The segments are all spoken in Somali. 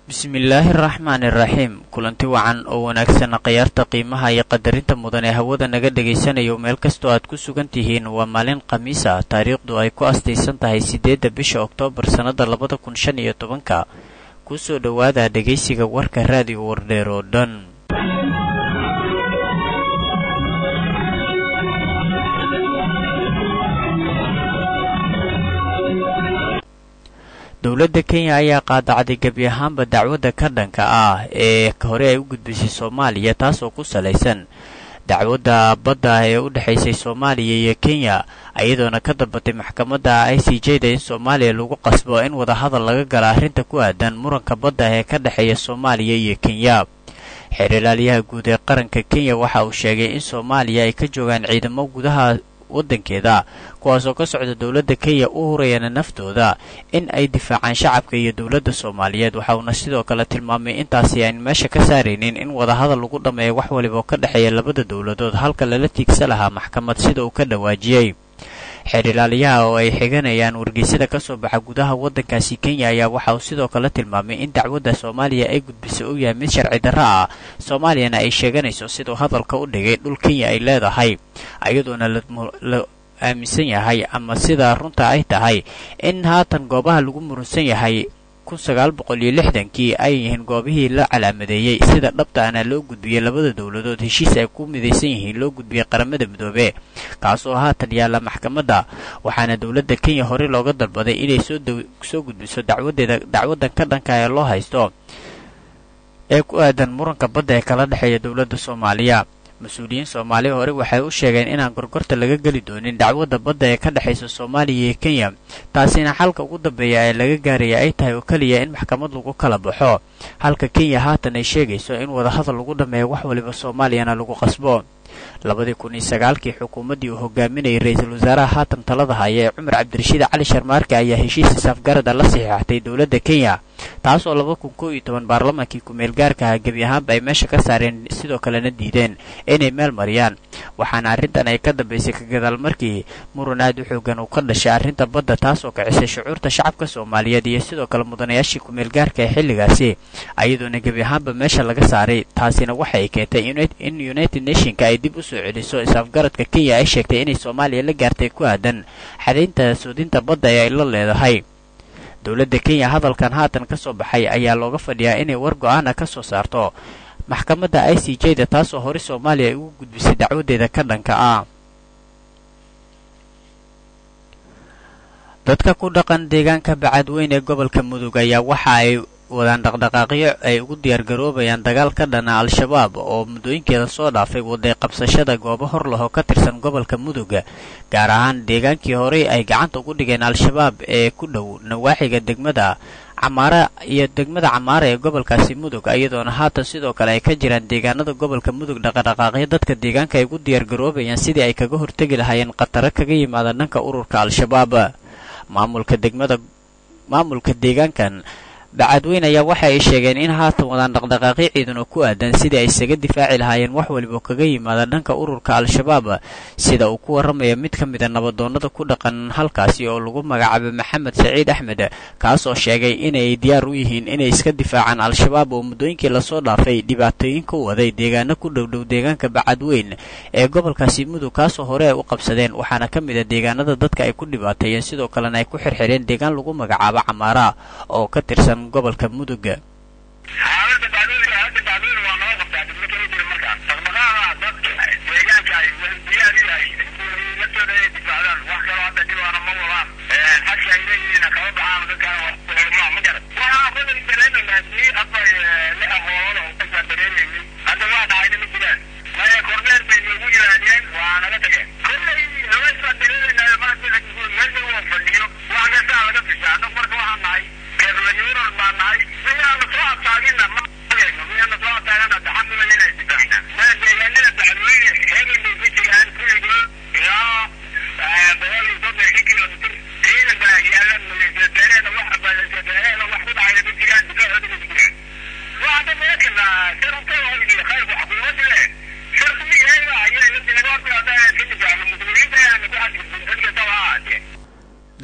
bismillaahi araxmaani iraxiim kulanti wacan oo wanaagsan khayaarta qiimaha iyo qadarinta mudan ee hawada naga dhagaysanayo meel kastoo aad ku sugan tihiin waa maalin khamiis ah taariikhdu ay ku astaysan tahay siddeedda bisha oktoobar sannada labada kun shan iyo tobanka kusoo dhowaada dhegaysiga warka raadiyo wardheer oo dhan dowladda kenya ayaa qaadacday gebi ahaanba dacwadda ka dhanka ah ee hore ay u gudbisay soomaaliya taasoo ku salaysan dacwadda badda ee u dhexaysay soomaaliya iyo kenya iyadoona ka dalbatay maxkamadda i c j da in soomaaliya lagu qasbo in wadahadal laga gala arrinta ku aadan muranka badda ee ka dhexeeya soomaaliya iyo kenya xeer ilaaliyaha guud ee qaranka kenya waxa uu sheegay in soomaaliya ay ka joogaan ciidamo gudaha waddankeeda kuwaasoo ka socda dowladda kenya u hurayana naftooda in ay difaacaan shacabka iyo dowladda soomaaliyeed waxa uuna sidoo kale tilmaamay intaasi aan meesha ka saaraynin in wadahadal lagu dhammeeyo wax waliba oo ka dhexeeya labada dowladood halka lala tiigsa lahaa maxkamad sida uu ka dhawaajiyey xeer ilaaliyaha oo ay xiganayaan wargeysyada ka soo baxa gudaha waddankaasi kenya ayaa waxa uu sidoo kale tilmaamay in dacwadda soomaaliya ay gudbisay uu yahay mid sharci darro ah soomaaliyana ay sheeganayso siduu hadalka u dhigay dhul kenya ay leedahay iyadoona la aaminsan yahay ama sida runta ay tahay in haatan goobaha lagu murunsan yahay kun sagaal boqol iyo lixdankii ay yihiin goobihii la calaamadeeyey sida dhabta ana loo gudbiyey labada dowladood heshiis ay ku midaysan yihiin loo gudbiyey qaramada midoobe kaasoo haatan yaalla maxkamadda waxaana dowladda kenya horey looga dalbaday inay soo gudbiso dacwadeeda dacwaddan ka dhanka ee loo haysto ee ku aadan muranka badda ee kala dhexeeya dowladda soomaaliya mas-uuliyiin soomaaliya hore waxay u sheegeen inaan gorgorta laga geli doonin dacwadda badda ee ka dhexaysa soomaaliya iyo kenya taasina xalka ugu dambeeya ee laga gaaraya ay tahay oo keliya in maxkamad lagu kala baxo halka kenya haatan ay sheegayso in wadahadal lagu dhammeeyo wax waliba soomaaliyana lagu qasbo labadii kun iyo sagaalkii xukuumaddii uu hogaaminayay ra-iisul wasaaraha haatan talada haya ee cumar cabdirashiid cali sharmaarke ayaa heshiis saafgarada la saxiixatay dowladda kenya taasoo laba kun koo iyo toban baarlamaankii ku-meel gaarka aha gebi ahaanba ay meesha ka saareen sidoo kalena diideen inay meel mariyaan waxaana arrintan ay ka dambaysay ka gadaal markii muran aad u xoogan uu ka dhashay arrinta badda taasoo kicisay shucuurta shacabka soomaaliyeed iyo sidoo kale mudanayaashii ku-meel gaarka ee xilligaasi ayadoona gebi ahaanba meesha laga saaray taasina waxa ay keentay in united nationka ay dib u soo celiso is-afgaradka kenya ay sheegtay inay soomaaliya la gaartay ku aadan xadaynta soodinta badda ee ay la leedahay dowladda kenya hadalkan haatan ka soo baxay ayaa looga fadhiyaa inay war go-aana ka soo saarto maxkamadda i c j da taasoo hore soomaaliya ay ugu gudbisay dacwadeeda ka dhanka ah dadka ku dhaqan deegaanka bacadweyn ee gobolka mudug ayaa waxa ay wadaan dhaqdhaqaaqyo ay ugu diyaargaroobayaan dagaal ka dhana al-shabaab oo muddooyinkeeda soo dhaafay waday qabsashada goobo hor lahoo ka tirsan gobolka mudug gaar ahaan deegaankii horey ay gacanta ugu dhigeen al-shabaab ee ku dhow nawaaxiga degmada camaara iyo degmada camaara ee gobolkaasi mudug iyadoona haatan sidoo kale ay ka jiraan deegaanada gobolka mudug dhaqadhaqaaqyo dadka deegaanka ay ugu diyaargaroobayaan sidii ay kaga hortegi lahaayeen khataro kaga yimaada dhanka ururka al-shabaab maamulka degmada maamulka deegaankan bacadweyn ayaa waxa ay sheegeen in haatan wadaan dhaqdhaqaaqyo ciidan oo ku aadan sidii ay isaga difaaci lahaayeen wax waliba kaga yimaada dhanka ururka al-shabaab sida uu ku warramaya mid ka mida nabadoonnada ku dhaqan halkaasi oo lagu magacaabo maxamed saciid axmed kaasoo sheegay inay diyaar u yihiin inay iska difaacaan al-shabaab oo muddooyinkii lasoo dhaafay dhibaatooyin ku waday deegaano ku dhowdhow deegaanka bacadweyn ee gobolkaasi mudug kaasoo hore ay u qabsadeen waxaana ka mid a deegaanada dadka ay ku dhibaateeyeen sidoo kalena ay ku xirxireen deegaan lagu magacaabo camaara oo ka tirsan gobolka mudug xaalada bacdooyinka hadda bacdooyin waa noo qabtaa dibna kama jira markaan dhaqdhaqaaqa dadka deegaanka ay diyaar u yahay naftooda inay difaacdaan wax kaloo hadda dhibaana ma wadaan xagka ay leeyihiin kama baxaan dadkaan wax ma garan waxaa kolay dareemaynaa sii afar lix ahoolada oo kasaan dareemaynay hadda waa dhacayna ma jiraan maya korneer bay noogu yimaadeen waa naga tageen kollay habaysbaa dareemaynaa marka meesha waa fadhiyo wax kastaa laga fisha annagu marka waxaan nahay kerlayuuran baa nahay sidaa la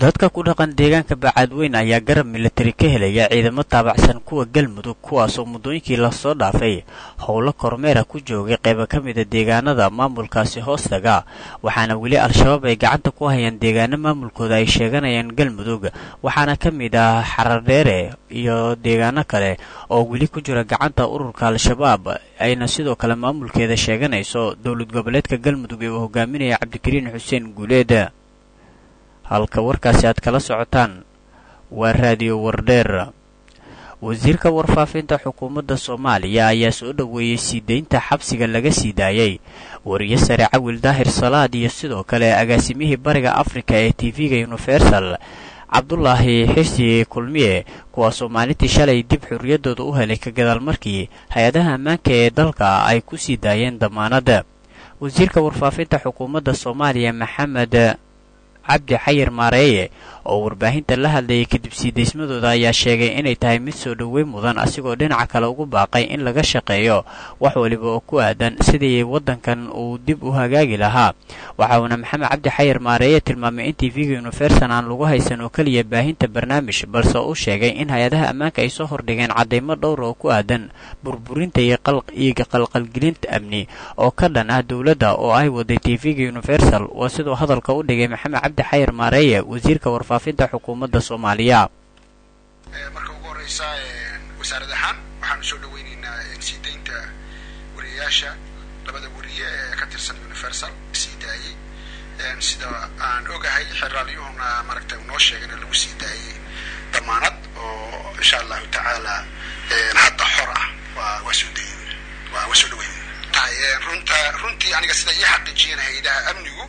dadka ku dhaqan deegaanka bacaadweyn ayaa garab militari ka helaya ciidamo taabacsan kuwa galmudug kuwaasoo muddooyinkii lasoo dhaafay howlo kormeera ku joogay qayba ka mida deegaanada maamulkaasi hoostaga waxaana weli al-shabaab ay gacanta ku hayaan deegaano maamulkooda ay sheeganayaan galmudug waxaana ka mid ah xaradheere iyo deegaano kale oo weli ku jira gacanta ururka al-shabaab ayna sidoo kale maamulkeeda sheeganayso dowlad goboleedka galmudug ee uu hogaaminaya cabdikariin xuseen guuleed halka warkaasi aad kala socotaan waa raadiyo wardheer wasiirka warfaafinta xukuumadda soomaaliya ayaa soo dhoweeyey sii deynta xabsiga laga sii daayey wariye sare cawil daahir salaad iyo sidoo kale agaasimihii bariga afrika ee tv-ga universal cabdulaahi xirsi kulmiye kuwaasoo maalintii shalay dib xorriyaddooda u helay ka gadaal markii hay-adaha ammaanka ee dalka ay ku sii daayeen damaanada wasiirka warfaafinta xukuumadda soomaaliya maxamed cabdi xayir maareeye oo warbaahinta la hadlayay kadib sii daysmadooda ayaa sheegay inay tahay mid soo dhoweyn mudan asigoo dhinaca kale ugu baaqay in laga shaqeeyo wax waliba oo ku aadan sidii waddankan uu dib u hagaagi lahaa waxa uuna maxamed cabdi xayir maareeye tilmaamay in tv-ga universal aan lagu haysan oo keliya baahinta barnaamij balse uu sheegay in hay-adaha ammaanka ay soo hordhigeen caddaymo dhowra oo ku aadan burburinta iyo qalqalgelinta amni oo ka dhan ah dowladda oo ay waday tv-ga universal waa siduu hadalka u dhigay maxamed cabdi xayir maareeye wasiirka warfaafinta xukuumadda soomaaliya marka ugu horeysa wasaarad ahaan waxaanu soo dhaweyneynaa sii deynta wariyayaasha labada wariye ee ka tirsan universal sii daayey sida aan ogahay xeraalyuhuna maaragtay noo sheegay in lagu sii daayey damaanad oo insha allahu tacaala hadda xor ah waa waa soo dayn waa waa soo dhaweyn tahay runta runtii aniga sida ii xaqiijiyeen hay-adaha amnigu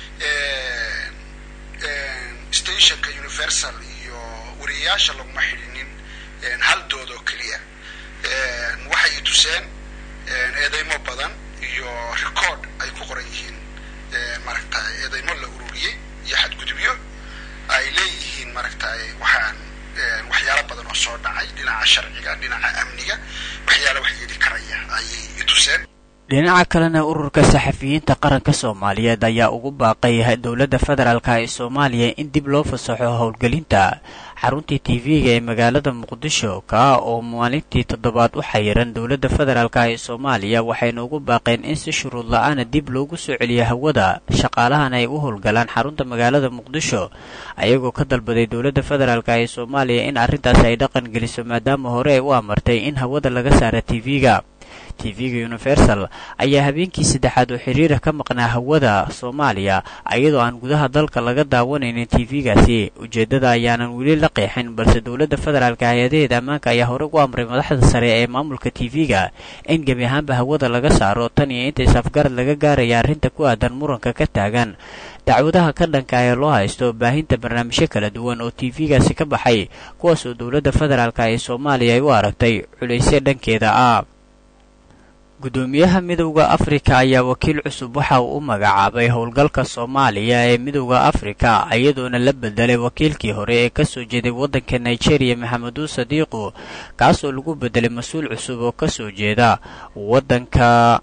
stationka universal iyo wariyayaasha laguma xidhinin hal dood oo keliya waxay i tuseen eedeymo badan iyo record ay ku qoran yihiin maaragta eedeymo la ururiyey iyo xadgudubyo ay leeyihiin maaragtay waxaan waxyaalo badan oo soo dhacay dhinaca sharciga dhinaca amniga waxyaala wax yeeli karaya ayay i tuseen dhinaca kalena ururka saxafiyiinta qaranka soomaaliyeed ayaa ugu baaqay dowladda federaalka ee soomaaliya in dib loo fasaxo howlgelinta xaruntii tv-ga ee magaalada muqdisho kaa oo maalintii toddobaad u xayiran dowladda federaalka ee soomaaliya waxayna ugu baaqeen in si shuruud la-aana dib loogu soo celiyo hawada shaqaalahan ay u howlgalaan xarunta magaalada muqdisho ayagoo ka dalbaday dowladda federaalk ee soomaaliya in arrintaas ay dhaqan geliso maadaama hore ay u amartay in hawada laga saara tv-ga tv-ga universal ayaa habeenkii saddexaad oo xiriira ka maqnaa hawada soomaaliya iyadoo aan gudaha dalka laga daawanaynin tv-gaasi ujeeddada ayaanan weli la qeexin balse dowladda federaalka hay-adaheeda ammaanka ayaa hore ugu amray madaxda sare ee maamulka tv-ga in gebi ahaanba hawada laga saaro tan iyo inta isafgarad laga gaaraya arrinta ku aadan muranka ka taagan dacwadaha ka dhanka ee loo haysto baahinta barnaamijyo kala duwan oo tv-gaasi ka baxay kuwaasoo dowladda federaalk ee soomaaliya ay u aragtay culaysyo dhankeeda ah guddoomiyaha midowda afrika ayaa wakiil cusub waxa uu u magacaabay howlgalka soomaaliya ee midowda afrika iyadoona la bedelay wakiilkii hore ee kasoo jeeday waddanka nigeria maxameduu sadiiqu kaasoo lagu bedelay mas-uul cusub oo kasoo jeeda waddanka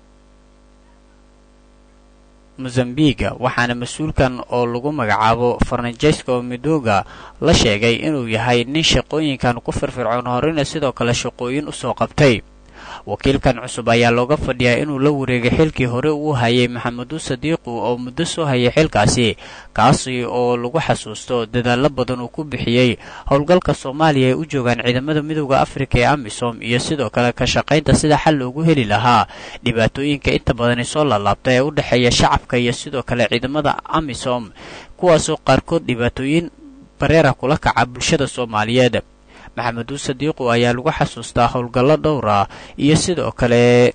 mosambiga waxaana mas-uulkan oo lagu magacaabo farnajesco midoga la sheegay inuu yahay nin shaqooyinkan ku firfircoon horena sidoo kale shaqooyin usoo qabtay wakiilkan cusub ayaa looga fadhiyaa inuu la wareegay xilkii hore uu hayay maxameduu sadiiqu oo muddo soo hayay xilkaasi kaasi oo lagu xasuusto dadaallo badan uu ku bixiyey howlgalka soomaaliya ay u joogaan ciidamada midowda afrika ee amisom iyo sidoo kale ka shaqaynta sida xal loogu heli lahaa dhibaatooyinka inta badani soo laalaabta ee u dhexeeya shacabka iyo sidoo kale ciidamada amisom kuwaasoo qaarkood dhibaatooyin bareera kula kaca bulshada soomaaliyeed maxameduu sadiiqu ayaa lagu xasuustaa howlgallo dhowr ah iyo sidoo kale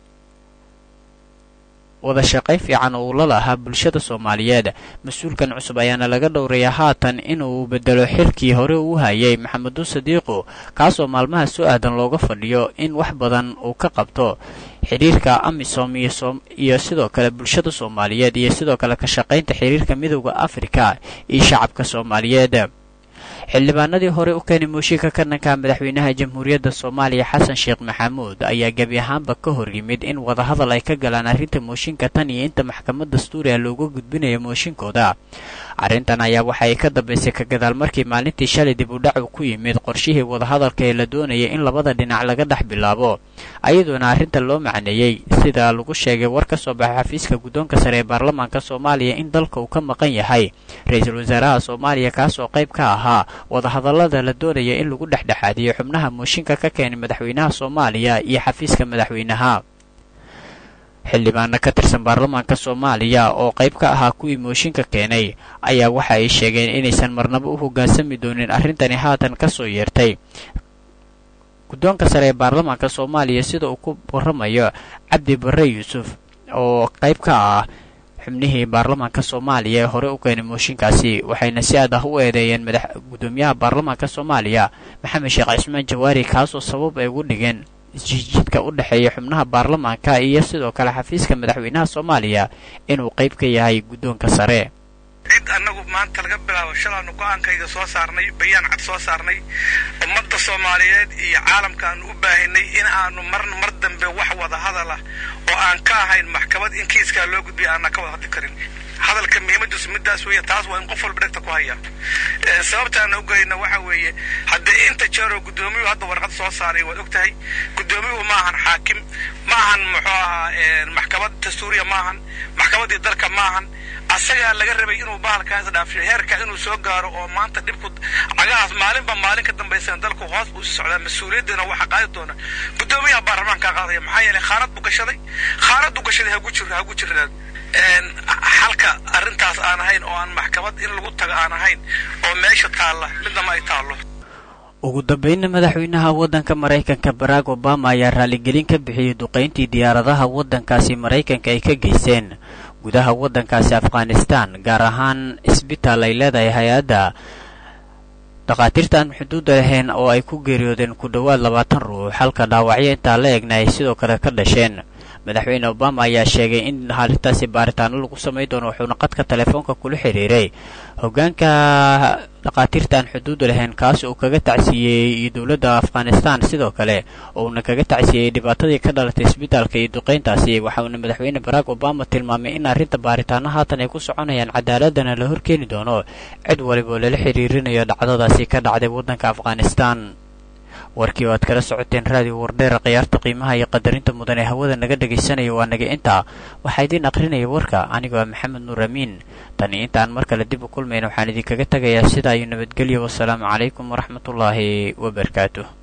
wada shaqayn fiican oo uu la lahaa bulshada soomaaliyeed mas-uulkan cusub ayaana laga dhowrayaa haatan inuu bedelo xilkii hore uu hayay maxameduu sadiiqu kaasoo maalmaha soo aadan looga fadhiyo in wax badan uu ka qabto xiriirka amisom iyo sidoo kale bulshada soomaaliyeed iyo sidoo kale ka shaqaynta xiriirka midowda afrika iyo shacabka soomaaliyeed xildhibaanadii hore u keenay mooshinka ka dhanka madaxweynaha jamhuuriyadda soomaaliya xasan sheekh maxamuud ayaa gebi ahaanba ka hor yimid in wadahadal ay ka galaan arrinta mooshinka tan iyo inta maxkamad dastuuriga looga gudbinayo mooshinkooda arrintan ayaa waxa ay ka dambaysay ka gadaal markii maalintii shalay dib u dhacu ku yimid qorshihii wadahadalka ee la doonayay in labada dhinac laga dhex bilaabo ayadoona arrinta loo macneeyey sida lagu sheegay war ka soo baxay xafiiska guddoonka sare ee baarlamaanka soomaaliya in dalka uu ka maqan yahay ra-iisul wasaaraha soomaaliya kaasoo qayb ka ahaa wadahadallada la doonaya in lagu dhexdhexaadiyo xubnaha mooshinka ka keenay madaxweynaha soomaaliya iyo xafiiska madaxweynaha xildhibaano ka tirsan baarlamaanka soomaaliya oo qayb ka ahaa kuwii mooshinka keenay ayaa waxa ay sheegeen inaysan marnabo u hoggaansami doonin arrintani haatan ka soo yeertay guddoonka sare ee baarlamaanka soomaaliya sida uu ku warramayo cabdi barre yuusuf oo qayb ka ah xubnihii baarlamaanka soomaaliya ee hore u keenay mooshinkaasi waxayna si aad ah u eedeeyeen madax guddoomiyaha baarlamaanka soomaaliya maxamed sheekh cismaan jawaari kaasoo sabab ay ugu dhigeen isjiidjidka u dhexeeya xubnaha baarlamaanka iyo sidoo kale xafiiska madaxweynaha soomaaliya inuu qayb ka yahay guddoonka sare cid annagu maanta laga bilaabo shalaanu go-aankayga soo saarnay bayaan cad soo saarnay ummadda soomaaliyeed iyo caalamka aanu u baahinay in aanu mar mar dambe wax wada hadal ah oo aan ka ahayn maxkamad in kiiskaa loo gudbiya aanan ka wada hadli karin hadalka muhiimadiisu midaas weeye taas waa in qof walba dhegta ku haya sababtaana u gelayna waxa weeye haddee inta jeeroo guddoomiyuhu hadda warqad soo saaray waad og tahay guddoomiyuhu ma ahan xaakim ma ahan muxuu ahaa maxkamad dastuuriya ma ahan maxkamaddii dalka ma ahan asagaa laga rabay inuu bahalkaas dhaafiyo heerka inuu soo gaaro oo maanta dhibku cagahaas maalinba maalin ka dambaysana dalku hoos buu si socdaa mas-uuliyaddana waxa qaadi doona guddoomiyaha baarlamaankaa qaadaya maxaa yeelay khaanad buu gashaday khaanaduu gashaday hagu jir hagu jirnaad halka arrintaas aan ahayn oo aan maxkamad in lagu tago aan ahayn oo meesha taalla midnama ay taallo ugu dambeynna madaxweynaha waddanka maraykanka barack obama ayaa raaligelin ka bixiyey duqayntii diyaaradaha waddankaasi maraykanka ay ka geysteen gudaha waddankaasi afghanistan gaar ahaan isbitaal ay leedahay hay-adda dhakhaatiirta aan xuduudda lahayn oo ay ku geeriyoodeen ku dhowaad labaatan ruux halka dhaawacyo intaa la egna ay sidoo kale ka dhasheen madaxweyne obama ayaa sheegay in arrintaasi baaritaano lagu samay doono wuxuuna qadka telefoonka kula xidhiiray hoggaanka dhakhaatiirta aan xuduudda lahayn kaas uu kaga tacsiiyey dowladda afghanistan sidoo kale uuna kaga tacsiiyey dhibaatadii ka dhalatay isbitaalka iyo duqayntaasi waxauna madaxweyne barack obama tilmaamay in arrinta baaritaano haatan ay ku soconayaan cadaaladana la horkeeni doono cid waliba oo lala xidhiirinayo dhacdadaasi ka dhacday waddanka afghanistan warkii oo aad kala socoteen raadiyo wardheera khiyaarta qiimaha iyo qadarinta mudan ee hawada naga dhegaysanaya waa naga intaa waxaa idiin aqrinaya warka anigoo ah maxamed nuur amiin tani intaan mar kale dib u kulmayna waxaan idinkaga tegayaa sidaa iyo nabadgelyo wasalaamu calaykum waraxmatullaahi wabarakaatuh